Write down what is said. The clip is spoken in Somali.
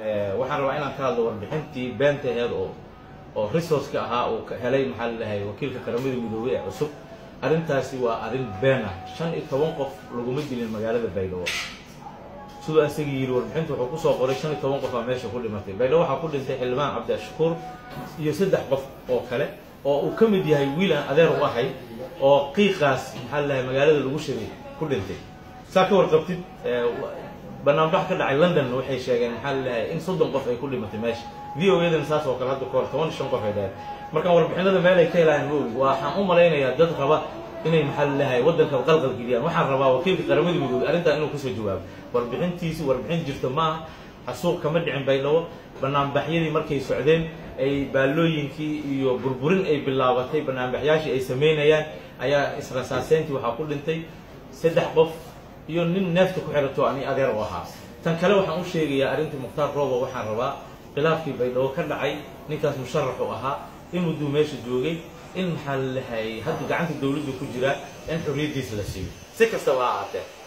waxaan rabaa inaan ka hadlo warbixintii beenta aheed oo oo resourceka ahaa uu helay maxaa lalahay wakiilka qaramada midoobey ee cusub arrintaasi waa arrin been ah shan iyo toban qof laguma dilin magaalada baydhabo siduu asagii yidhi warbixinta wuxuu kusoo qoray shan iyo toban qof aa meesha ku dhimatay baydhabo waxaa ku dhintay xildhibaan cabdi ashkuur iyo saddex qof oo kale oo uu ka mid yahay wiil aan adeer u ahay oo qiiqaas maxaa lalahay magaalada lagu shiray ku dhintay saa ka warqabtid banaanbax ka dhacay london waxay sheegeen maxaa lalahay in soddon qof ay ku dhimatay meesha v o yadan saas oo kale hadda kahor toban iyo shan qof ay dhaheen markaan warbixinada meel ay ka helaayeen ma ogi waxaan u malaynayaa dad raba inay maxaa lalahay waddanka qalqal geliyaan waxaan rabaa wakiilka qaramada midoobey arrintan inuu kasoo jawaabo warbixintiisi warbixin jirta maaha xasuuq kama dhicin baydhabo banaanbaxyadii markay socdeen ay baallooyinkii iyo burburin ay bilaabatay banaanbaxyaashii ay samaynayaan ayaa israsaaseyntii waxaa ku dhintay saddex qof iyo nin neefta ku xirato ani adeer u ahaa tan kale waxaan u sheegayaa arrintii mukhtaar roobo waxaan rabaa khilaafkii baydhabo ka dhacay ninkaas musharaxu ahaa in mudduu meesha joogay in maxaa lalahay hadda gacanta dawladda ku jira in xorriyaddiisa la siiyo si kastaba ha ahaatee